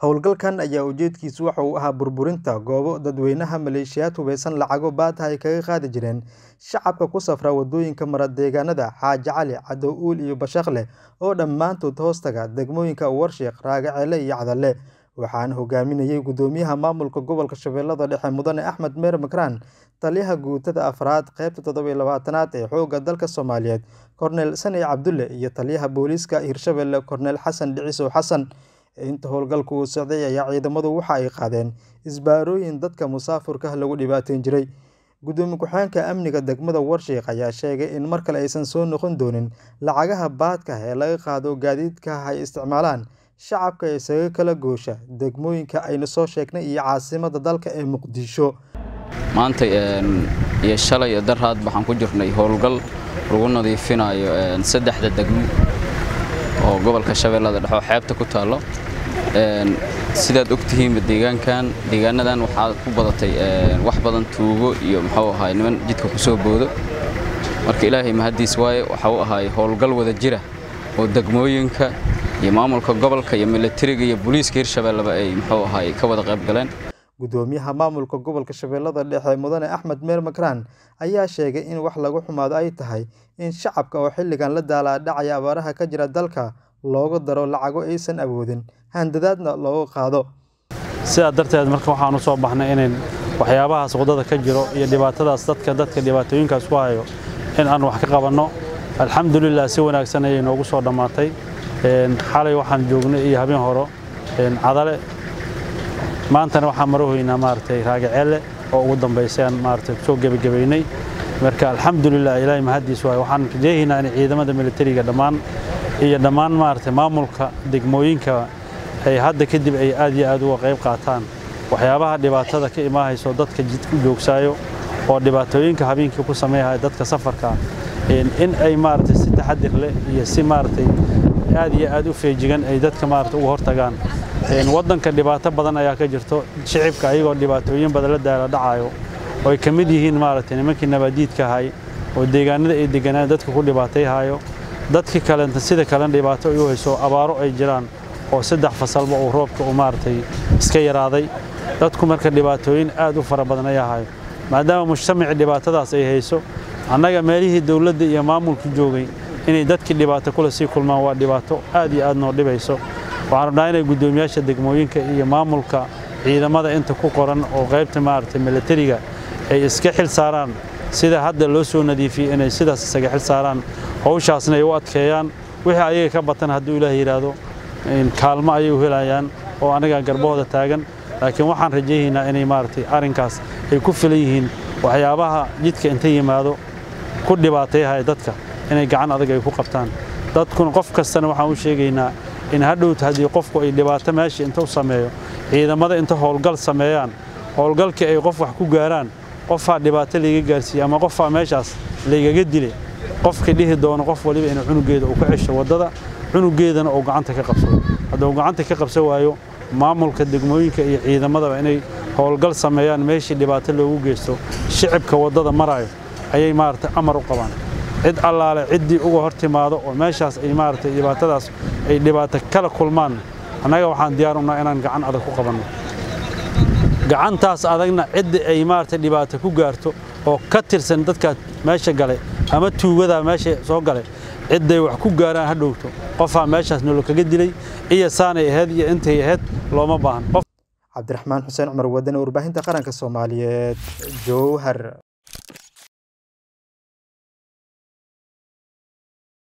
Howlgalkan ayaa ujeedkiisu waxa uu ahaa burburinta goobo dadweynaha maleeshiyaad hubeysan lacago baadh ay kaga qaadi jireen shacabka ku safra wadooyinka mara deegaanada Xaaji Cali, Cadow Uul iyo Bashaqle oo dhammaantood hoostaga degmooyinka Warshiiq, Raagacele iyo Cadalle. Waxaana hogaaminayay Gudoomiyaha Maamulka Gobolka Shabeellada Dhexe Mudane Axmed Meer Makraan, Taliyaha Guutada Afraad Qaybta toddoba iyo labaatanaad ee Xoogga dalka Soomaaliyeed Korneyl Sani Cabdulle iyo Taliyaha Booliiska Hirshabelle Korneyl Xasan Dhiciso Xasan. Inta howlgalku uu socday ayaa ciidamadu waxa ay qaadeen isbaarooyin dadka musaafurka ah lagu dhibaateyn jiray. Gudoomiye ku-xigeenka amniga degmada Warshiiq ayaa sheegay in mar kale aysan soo noqon doonin lacagaha baadhka ah ee laga qaado gaadiidka ay isticmaalaan shacabka isaga kala goosha degmooyinka aynu soo sheegnay iyo caasimadda dalka ee Muqdisho. maanta iyo shalay iyo daraad waxaan ku jirnay howlgal lagu nadiifinayo saddexda degmo oo gobolka shabeellada dhexe oo xeebta ku taallo sidaad ogtihiinba deegaankan deegaanadan waxaa ku badatay wax badan tuugo iyo muxuu ahaay niman jidka ku soo boodo marka ilaahay mahaddiis waaye waxa uu ahaay howlgal wada jira oo degmooyinka iyo maamulka gobolka iyo milatariga iyo booliiska hirshabelleba ay muxuu ahaay ka wada qayb galeen Gudoomiyaha Maamulka Gobolka Shabeellada Dhexe Mudane Axmed Meer Makraan ayaa sheegay in wax lagu xumaado ay tahay in shacabka oo xilligan la daalaa dhacaya abaaraha ka jira dalka loogu daro lacago aysan awoodin handadaadna looga qaado. sidaa darteed marka waxaan u soo baxnay inayn waxyaabahaas waddada ka jiro iyo dhibaatadaas dadka dadka dhibaatooyinkaas ku hayo in aan wax ka qabanno alxamdulilah si wanaagsan ayay noogu soo dhammaatay xalay waxaan joognay iyo habeen horo cadale maantana waxaan marahoynaa maaragtay raagaceelle oo ugu dambaysay aan maaragtay soo gebagabaynay marka alxamdulilah ilaahay mahaddiis waaye waxaan rajeehaynaa in ciidamada militariga dhammaan iyo dhammaan maaragtay maamulka degmooyinka ay hadda kadib ay aad iyo aad uga qayb qaataan waxyaabaha dhibaatada ka imaahayso dadka jidka u joogsaayo oo dhibaatooyinka habeenkii ku sameeyahaya dadka safarka in ay maaragtay si taxadir leh iyo si maaragtay aad iyo aad u feejigan ay dadka maaragtay uga hortagaan waddanka dhibaato badan ayaa ka jirto shicibka ayagoo dhibaatooyin badan la daala dhacayo oo ay ka mid yihiin maaragtay nimankii nabaadiidka ahay oo deegaanada ay deganaan dadka ku dhibaatayhayo dadkii kalenta sida kalena dhibaato ay u hayso abaaro ay jiraan oo saddex fasalba uu roobka uu maaragtay iska yaraaday dadku marka dhibaatooyin aad u fara badan ayaa hayo maadaama mujtamacii dhibaatadaas ay hayso annaga meelihii dowladda iyo maamulku joogay inay dadkii dhibaato kule sii kulmaan waa dhibaato aad iyo aad noo dhibayso waxaan rabnaa inay guddoomiyaasha degmooyinka iyo maamulka ciidamada inta ku qoran oo qaybta maaragtay milatariga ay iska xil saaraan sida hadda loo soo nadiifiyey inay sidaas isaga xil saaraan hawshaasna ay u adkeeyaan wixii ayaga ka batan hadduu ilaah yidhaahdo kaalmo ayay u helayaan oo anaga garbahooda taagan laakiin waxaan rajaynaynaa inay maaragtay arrinkaas ay ku filan yihiin waxyaabaha jidka inta yimaado ku dhibaatayahaya dadka inay gacan adag ay ku qabtaan dadkuna qof kastana waxaan u sheegaynaa in hadhowta haddii qofku ay dhibaato meesha inta u sameeyo ciidamada inta howlgal sameeyaan howlgalkii ay qof wax ku gaaraan qofaa dhibaato layga gaarsiiyey ama qofaa meeshaas laygaga dilay qofka dhihi doono qof waliba inuu cunugeeda uu ka cesho waddada cunugeedana uu gacanta ka qabsado hadduu gacanta ka qabsan waayo maamulka degmooyinka iyo ciidamadaba inay howlgal sameeyaan meeshii dhibaato loogu geysto shicibka waddada maraayo ayay maaragtay amar u qabaan cid allaale ciddii uga hor timaado oo meeshaas ay maaragtay dhibaatadaas ay dhibaato kala kulmaan annaga waxaan diyaar unaha inaan gacan adag ku qabanno gacantaas adagna cidda ay maaragtay dhibaato ku gaarto oo ka tirsan dadkaa meesha gale ama tuugadaa meesha soo gale cidday wax ku gaaraan ha dhowto qofaa meeshaas nolol kaga dilay iyo saanay ahayd iyo intay ahayd looma baahan cabdiraxmaan xuseen cumar wadane warbaahinta qaranka soomaaliyeed jowhar